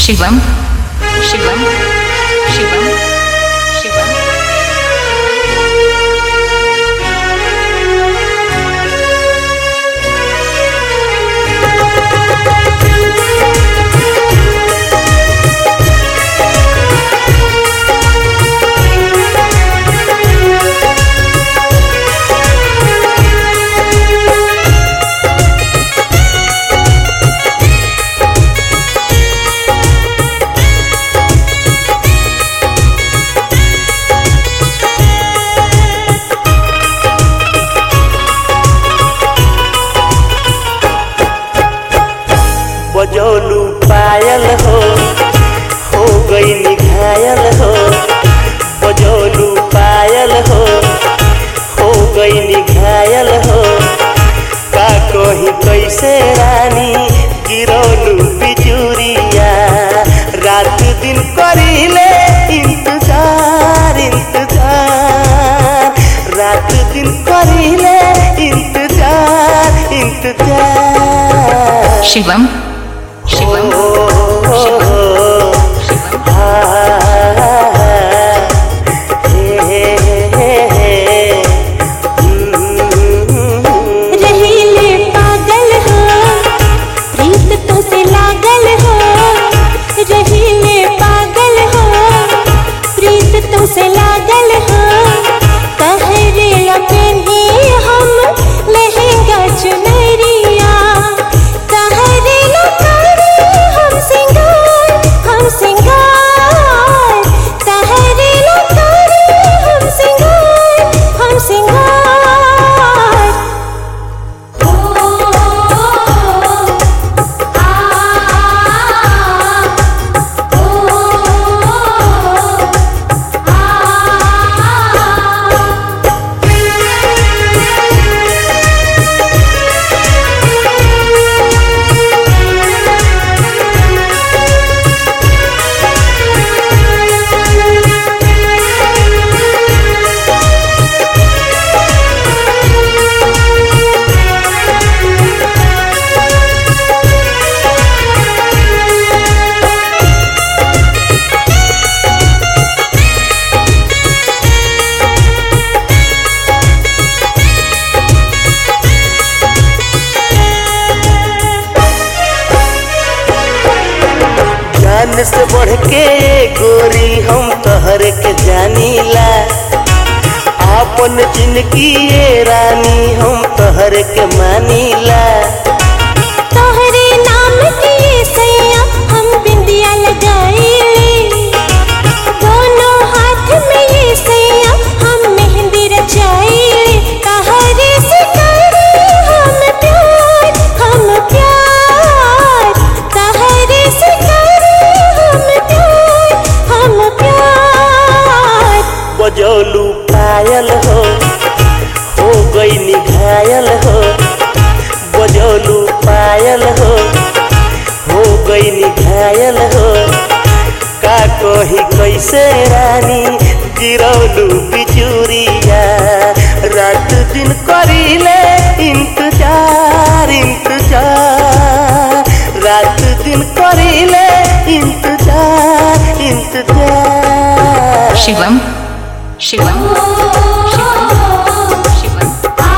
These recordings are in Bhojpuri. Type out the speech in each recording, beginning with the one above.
शिवम शिवम शिवम शिवम बजौलू पायल हो हो गई निघायल हो बजौलू पायल हो हो गई निघायल हो का कही कैसे रानी गिरौलू बिजुरिया रात दिन करीले इंतजार इंतजार रात दिन करीले इंतजार इंतजार शिवम शिवम रहीले पागल हो प्रीत तो से लागल हो रहीले पागल हो प्रीत तो से लागल हो कहरे लपेनी हम लहंगा चुनरिया कहरे लपेनी हम सिंगार हम सिंगार कहरे लपेनी हम सिंगार हम सिंगार जान से बढ़ के गोरी हम तहर के जानीला आपन जिंदगी ये रानी हम तहर के मानीला तोहरे नाम के ये सैया हम बिंदिया लगाईले दोनों हाथ में ये सैया हम मेहंदी रचाईले तहरे से करे हम प्यार हम प्यार तहरे से करे हम प्यार हम प्यार बजौलू पायल हो हो गई निघायल हो बजौलू पायल हो हो गई निघायल हो का कही कैसे रानी गिरौलू बिजुरिया रात दिन करीले इंतजार इंतजार रात दिन करीले इंतजार इंतजार शिवम शिवम शिवम शिवम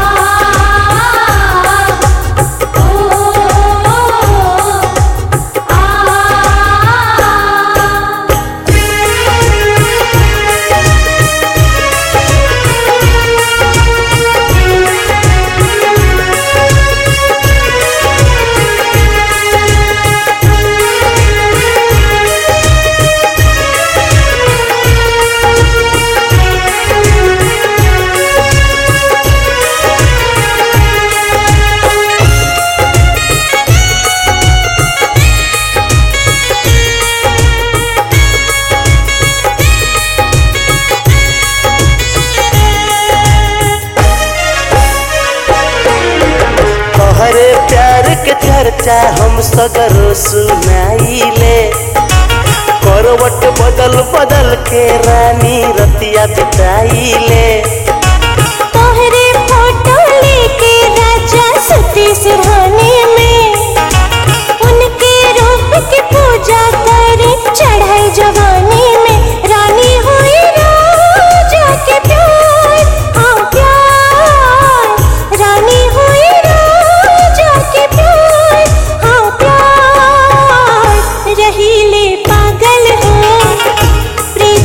तोहरे प्यार के चर्चा हम सगरो सुनाइले करवट बदल बदल के रानी रतिया बिताइले तोहरे फोटो लेके राजा सती सिरहाने में उनके रूप की पूजा करे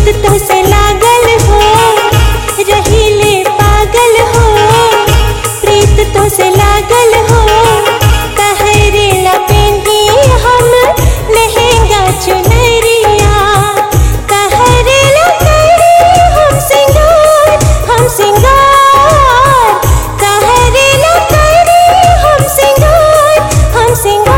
प्रीत तो से लागल हो रहीले पागल हो प्रीत तो से लागल हो कहरे लपेंदी हम लहंगा चुनरिया कहरे लपेंदी हम सिंगार हम सिंगार कहरे लपेंदी हम सिंगार हम सिंगार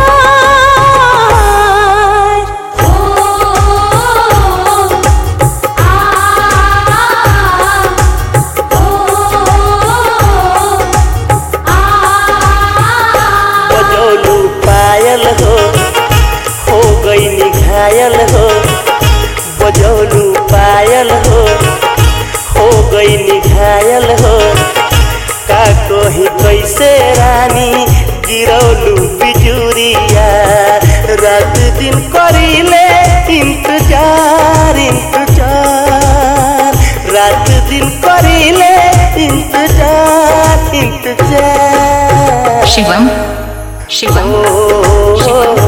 बजौलू पायल हो हो गई घायल हो बजौलू पायल हो हो गई घायल हो का कही कैसे रानी गिरौलू बिजुरिया रात दिन करीले इंतजार इंतजार रात दिन करीले इंतजार इंतजार शिवम शिवम ओ, शिवम